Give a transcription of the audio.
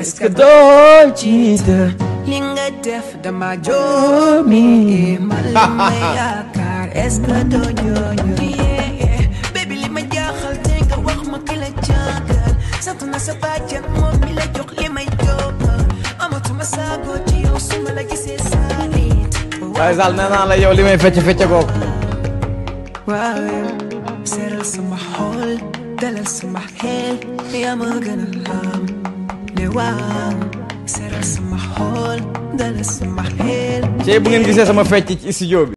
est-ce que doo jiital li nga def dama joomi man li ma yaakaar est-ce que doo jooju baby li ma jaaxal te nga wax ma ki la jàngal sant na sa bàjjan moom mi la jox li may jógal amatuma saagoo ci yow su ma la gisee saalit waaye Sall nee naa la yow li may fecc fecc ko waaw seeral sama xol dalal sama xel yaa ma gën a xam ne waaw seeral sama xol dalal sama xel ci bu ngeen gisee sama fecc ci studio bi